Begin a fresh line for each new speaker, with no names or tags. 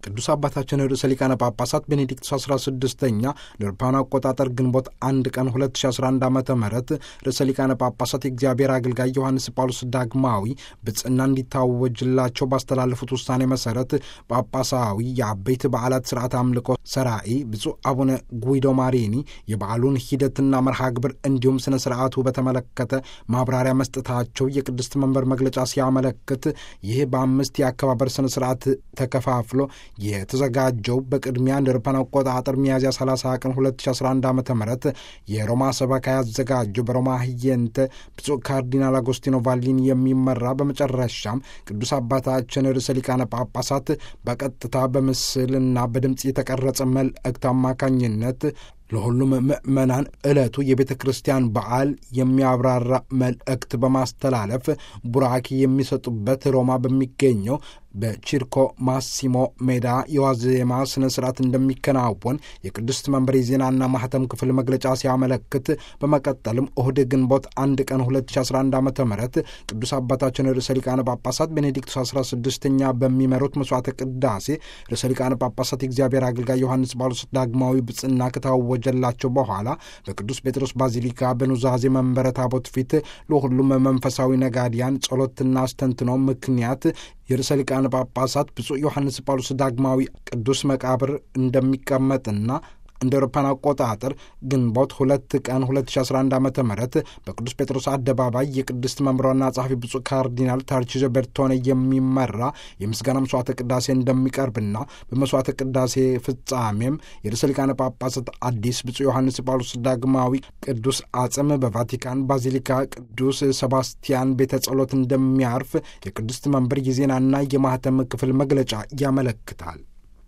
ቅዱስ አባታችን ርዕሰ ሊቃነ ጳጳሳት ቤኔዲክቱስ 16ኛ ለአውሮፓውያን አቆጣጠር ግንቦት አንድ ቀን 2011 ዓ ም ርዕሰ ሊቃነ ጳጳሳት የእግዚአብሔር አገልጋይ ዮሐንስ ጳውሎስ ዳግማዊ ብጽና እንዲታወጅላቸው ባስተላለፉት ውሳኔ መሰረት ጳጳሳዊ የአበይት በዓላት ስርዓት አምልኮ ሰራኢ ብፁዕ አቡነ ጉይዶ ማሪኒ የበዓሉን ሂደትና መርሃ ግብር እንዲሁም ስነ ስርዓቱ በተመለከተ ማብራሪያ መስጠታቸው የቅድስት መንበር መግለጫ ሲያመለክት ይህ በአምስት የአከባበር ስነ ስርዓት ተከፋፍሎ የተዘጋጀው በቅድሚያ እንደ አውሮፓውያን አቆጣጠር ሚያዝያ 30 ቀን 2011 ዓ ም የሮማ ሰበካ ያዘጋጀው በሮማ ህየንተ ብፁዕ ካርዲናል አጎስቲኖ ቫሊኒ የሚመራ በመጨረሻም ቅዱስ አባታችን ርዕሰ ሊቃነ ጳጳሳት በቀጥታ በምስልና በድምፅ የተቀረጸ መልእክት አማካኝነት ለሁሉም ምእመናን ዕለቱ የቤተ ክርስቲያን በዓል የሚያብራራ መልእክት በማስተላለፍ ቡራኪ የሚሰጡበት ሮማ በሚገኘው በቺርኮ ማሲሞ ሜዳ የዋዜማ ስነ ስርዓት እንደሚከናወን የቅድስት መንበር የዜናና ማህተም ክፍል መግለጫ ሲያመለክት በመቀጠልም እሁድ ግንቦት አንድ ቀን 2011 ዓ ም ቅዱስ አባታችን ርዕሰ ሊቃነ ጳጳሳት ቤኔዲክቱስ 16ኛ በሚመሩት መስዋዕተ ቅዳሴ ርዕሰ ሊቃነ ጳጳሳት የእግዚአብሔር አገልጋይ ዮሐንስ ጳውሎስ ዳግማዊ ብጽና ከታወጀላቸው በኋላ በቅዱስ ጴጥሮስ ባዚሊካ በኑዛዜ መንበረ ታቦት ፊት ለሁሉም መንፈሳዊ ነጋዲያን ጸሎትና አስተንትኖ ምክንያት የርዕሰ ሊቃነ ጳጳሳት ብፁዕ ዮሐንስ ጳውሎስ ዳግማዊ ቅዱስ መቃብር እንደሚቀመጥና እንደ አውሮፓን አቆጣጠር ግንቦት ሁለት ቀን 2011 ዓ ም በቅዱስ ጴጥሮስ አደባባይ የቅድስት መምሯና ጸሐፊ ብፁዕ ካርዲናል ታርቺዞ ቤርቶኔ የሚመራ የምስጋና መስዋዕተ ቅዳሴ እንደሚቀርብና በመስዋዕተ ቅዳሴ ፍጻሜም የርዕሰ ሊቃነ ጳጳሳት አዲስ ብፁዕ ዮሐንስ ጳውሎስ ዳግማዊ ቅዱስ አጽም በቫቲካን ባዚሊካ ቅዱስ ሰባስቲያን ቤተ ጸሎት እንደሚያርፍ የቅድስት መንበር የዜናና የማህተም ክፍል መግለጫ ያመለክታል።